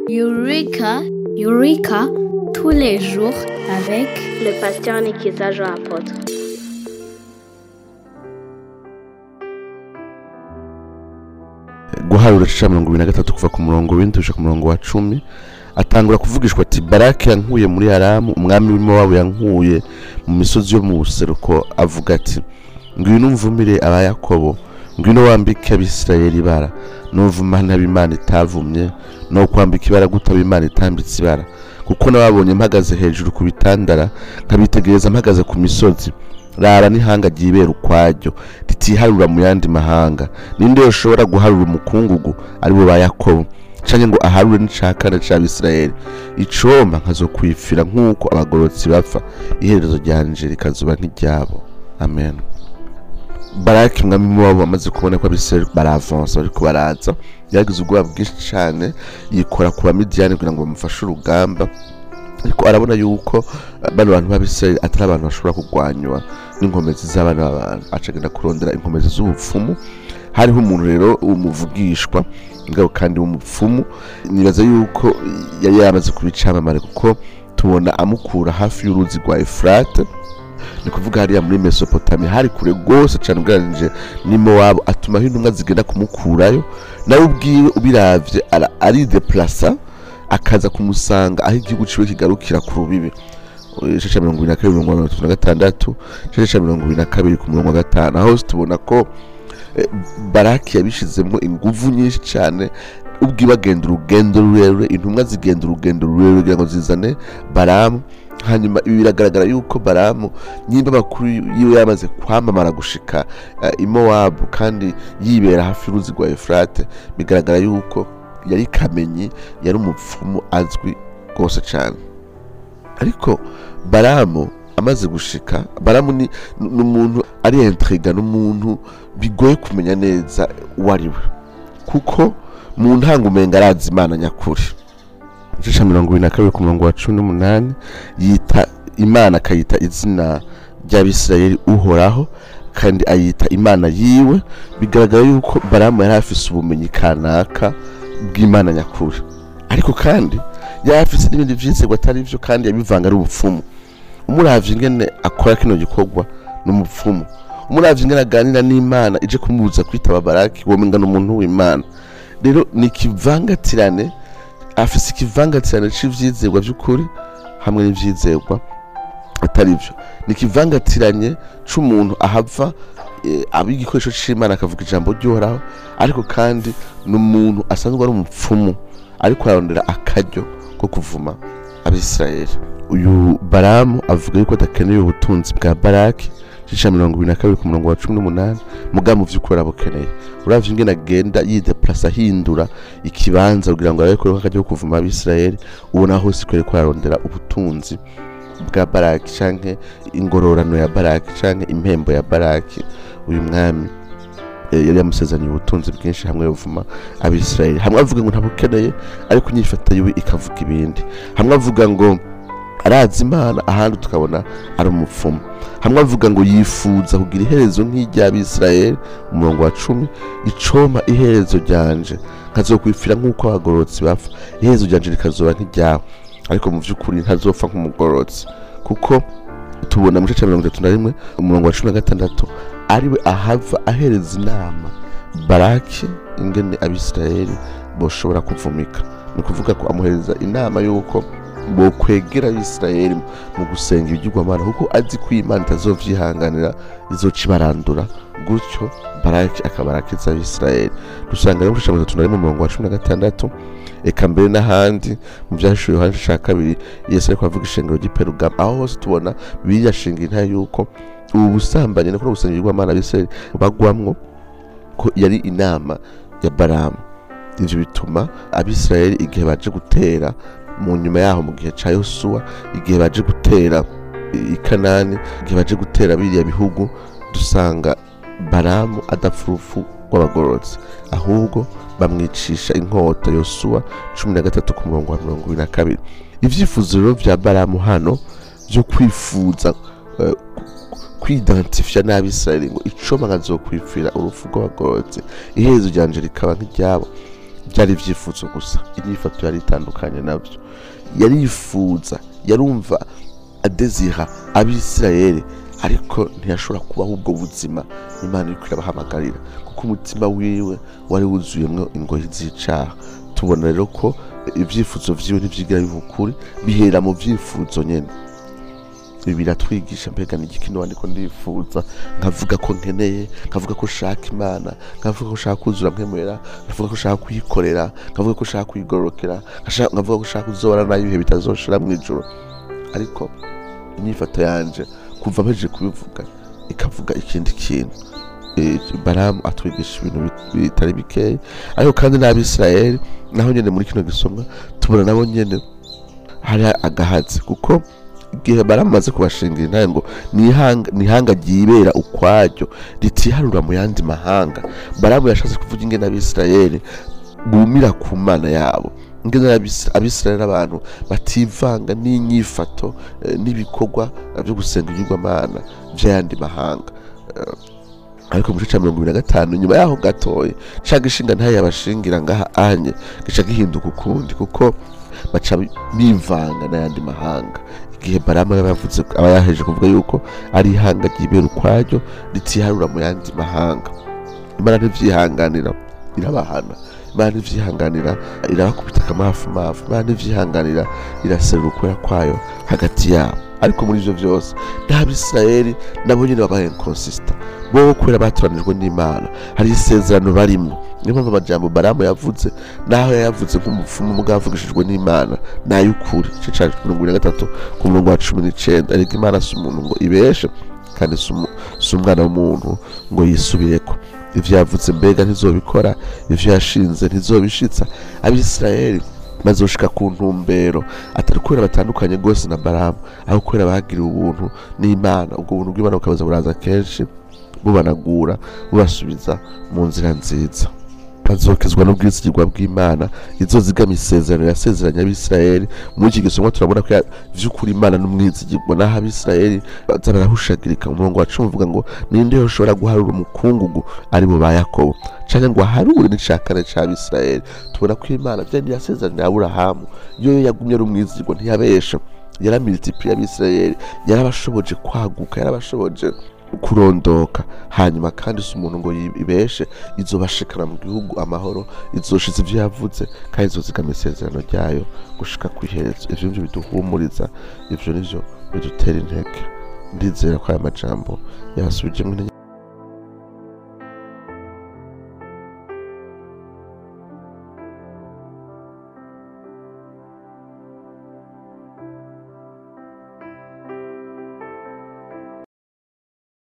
Eureka, Eureka, tous les jours avec le pasteur Nikiza Jean Apôtre. guharura ica mirongo ibiri na gatatu kuva ku murongo w'indwi ku murongo wa cumi atangura kuvugishwa ati barake yankuye muri haramu umwami w'imowabu yankuye mu misozi yo mu buseruko avuga ati ngwino umvumire aba yakobo ngwino wambike abisirayeli ibara nuvuma ntabimana itavumye no kwambika ibara gutaba imana itambitse ibara kuko nababonye mpagaze hejuru ku bitandara nkabitegereza mpagaze ku misozi rara n'ihanga ryibera ukwaryo ritiharura mu yandi mahanga ninde yoshobora guharura umukungugu ari bo ba yakobo canke ngo aharure n'icakana c'abisirayeli icomba nkazokwifira nk'uko abagorotsi bapfa iherezo ryanje rikazoba nk'iryabo amen baraki umwami wabo amaze kubona ko abisirayeli baravansa bariko baraza yagize ubwoba bwinshi cane yikora ku bamidiyani kugira ngo bamufashe urugamba ariko arabona yuko eh, bano bantu b'abisirayeli atari abantu bashobora kurwanywa n'inkomezi z'abana b'abantu acagenda kurondera inkomezi z'ubupfumu hariho umuntu rero umuvugishwa mugabo kandi w'umupfumu nibaza yuko yari yamaze kuba icamamare kuko tubona amukura hafi y'uruzi rwa efurate ni kuvuga hariya muri mesopotami hari kure rwose cyane ugereranije n'imowabu atumaho intumwa zigenda kumukurayo nawe ubwiwe ubiravye ara- arideplasa akaza kumusanga aho igihugu ciwe kigarukira ku rubibi igice cya mirongo ibiri na kabiri mirongo mirongo itatu na gatandatu igice cya mirongo ibiri na kabiri ku murongo wa gatanu aho hose tubona ko eh, baraki yabishizemo inguvu nyinshi cyane ubwiwe agenda urugendo rurerure intumwa zigenda urugendo rurerure kugira ngo zizane baramu hanyuma ibi biragaragara yuko baramu nyimba amakuru yiwe yamaze kwamamara gushika eh, i mowabu kandi yibera hafi y'uruzi rwa efurate bigaragara yuko yari kamenyi yari umupfumu azwi rwose cyane ariko baramu amaze gushika baramu ni ni umuntu ari intriga ni umuntu bigoye kumenya neza uwo ari we kuko mu ntango umenga arazi imana nyakuri igice cya mirongo ibiri na kabiri ku murongo wa cumi n'umunani yita imana akayita izina ry'abisirayeli uhoraho kandi ayita imana yiwe bigaragara yuko baramu yari afise ubumenyi kanaka bw'imana nyakuri ariko kandi yari afise n'ibindi vyizerwa atari vyo kandi yabivanga ari ubupfumu umuravye ingene akora kino gikorwa ni umupfumu umuravye ingene aganira n'imana ije kumubuza kwitaba baraki womenga ni umuntu w'imana rero ni ikivangatirane afise ikivangatirane c'ivyizerwa vy'ukuri hamwe n'ivyizerwa atari vyo ni ikivangatiranye c'umuntu ahava eh, aba igikoresho c'imana akavuga ijambo ry'uhoraho ariko kandi ni umuntu asanzwe ari umupfumu ariko ararondera akaryo ko kuvuma abisirayeli uyu baramu avuga yuko adakeneye ubutunzi bwa baraki igice mirongo ibiri na kabiri ku murongo wa cumi n'umunani muga mu vy'ukuri arabukeneye uravye ingene agenda yideplasa ahindura ikibanza kugira ngo arabe ko akaryo ko kuvuma abisirayeli ubona hose ko ariko ararondera ubutunzi bwa baraki canke ingororano ya baraki canke impembo ya baraki uyu mwami eh, yari yamusezaniye ubutunzi bwinshi hamwe buvuma abisirayeli hamwe avuga ngo ntabukeneye ariko inyifata yiwe ikavuga ibindi hamwe avuga ngo arazi imana ahandi tukabona ari umupfumu hamwe avuga ngo yifuza kugira iherezo nk'iry'abisirayeli umurongo wa cumi icoma iherezo ryanje nkazokwifira nk'uko abagororotsi bapfa iherezo ryanje rikazoba nk'iryawe ariko mu vy'ukuri ntazopfa nk'umugororotsi kuko tubona mu gice cya mirongo itatu na rimwe umurongo wa cumi na gatandatu ariwe ahava ahereza inama baraki ingene abisirayeli boshobora kuvumika ni ukuvuga ko amuhereza inama y'uko bokwegera abisirayeli mu gusenga ibigirwamana kuko azi ko imana itazovyihanganira izoca ibarandura gutyo baraki akaba arakiza abisirayeli dusanga rero mu gice cya mirongo itatu na rimwe umurongo wa cumi na gatandatu eka mbere n'ahandi mu byahishuriwe yohani ca kabiri yesu ariko avuga ishengero ry'iperugamo aho hose tubona bibiliya shinga intare yuko ubu busambanyi no kuno gusenga ibigirwamana abisirayeli bagwamwo ko yari inama ya baramu ivyo bituma abisirayeli igihe baje gutera mu nyuma yaho mu gihe ca yosuwa igihe baje gutera i kanani igihe baje gutera biriya bihugu dusanga baramu adapfa urupfu rw'abagororotsi ahubwo bamwicisha inkota yosuwa cumi na gatatu ku murongo wa mirongo ibiri na kabiri ivyifuzo rero vya baramu hano vyo kwifuza eh, kwidantifiya n'abisirayeli ngo icoma nkazokwipfira urupfu rw'abagororotsi iherezo ryanje rikaba nk'iryabo byari ibyifuzo gusa inyifato yari itandukanye nabyo yarifuza yarumva adezira abisirayeli ariko ntiyashobora kubaho ubwo buzima imana iri irabahamagarira kuko umutima wiwe wari wuzuyemo ingoyi z'icaha tubona rero ko ibyifuzo vyiwe ntivyigira biba ukuri bihera mu vyifuzo nyene ibi biratwigisha mbega ni igiki niba ndiko ndifuza nkavuga ko nkeneye nkavuga ko nshaka imana nkavuga ko nshaka kuzura nkemera nkavuga ko nshaka kuyikorera nkavuga ko nshaka kuyigororokera nkasha- nkavuga ko nshaka kuzobana nayo ibihe bitazoshira mu ijoro ariko inyifato yanje kuva mpejeje kubivuga ikavuga ikindi kintu Eh, baramu atwigisha ibintu bit- bitari bikeya ariko kandi n'abisirayeli naho nyene muri kino gisomwa tubona nabo nyene hari agahatsi kuko igihe baramaze kubashingira intaye ngo nihanga nihanga ryibera ukwaryo ritiharura mu yandi mahanga baramu yashatse kuvuga ingene abisirayeli bumira ku mana yabo ingene abis- abisirayeli abantu bativanga n'inyifato eh, n'ibikorwa eh, byo gusenga ibigirwamana vy'ayandi mahanga Eh, ariko mu gice ca mirongo ibiri na gatanu nyuma yaho gatoya ca gishinga ntayo yabashingira ngaha anye gica gihinduka ukundi kuko baca bivanga n'ayandi mahanga igihe baramu aba yavuze aba yaheje kuvuga yuko ari ihanga ryibera ukwaryo ritiharura mu yandi mahanga imana ntivyihanganira irabahana imana ntivyihanganira irabakubita akamafumafu imana ntivyihanganira iraserura ukwera kwayo hagati yabo ariko muri ivyo vyose n'abisirayeli nabo nyene babaye inconsistent bo kubera batoranijwe n'imana hari isezerano barimwo niyo mpamvu amajambo baramu yavuze naho yayavuze nk'umupfumu mugabo avugishijwe n'imana ni ay'ukuri igice ca mirongo ibiri na gatatu ku murongo wa cumi n'icenda ariko imana si umuntu ngo ibeshe kandi si umu- si umwana w'umuntu ngo yisubireko ivyo yavuze mbega ntizobikora ivyo yashinze ntizobishitsa abisirayeli bazoshika ku ntumbero atari kubera batandukanye rwose na baramu aho kubera bagiriwe ubuntu n'imana ubwo buntu bw'imana bukabaza buraza kenshi bubanagura bubasubiza mu nzira nziza bazokezwa n'ubwizigirwa bw'imana izozigama isezerano yasezeranye abisirayeli muri iki gisomwa turabona ko ya- vy'ukuri imana n'umwizigirwa naho abisirayeli baza barahushagirika mu murongo wa cumi uvuga ngo ninde yoshobora guharura umukungugu ari bo ba yakobo canke ngo aharure n'ica kane c'abisirayeli tubona ko imana vyari yasezeranye aburahamu yo yagumye ari umwizigirwa ntiyabesha yaramilitipliye abisirayeli yarabashoboje kwaguka yarabashoboje kurondoka hanyuma kandi si umuntu ngo yibeshe izobashikana mu gihugu amahoro izoshiza ivyo yavuze kandi izozigama isezerano ryayo gushika kw'iherezo ivyo nivyo biduhumuriza ivyo nivyo bidutera intege ndizera ko aya majambo yasubijemwo intege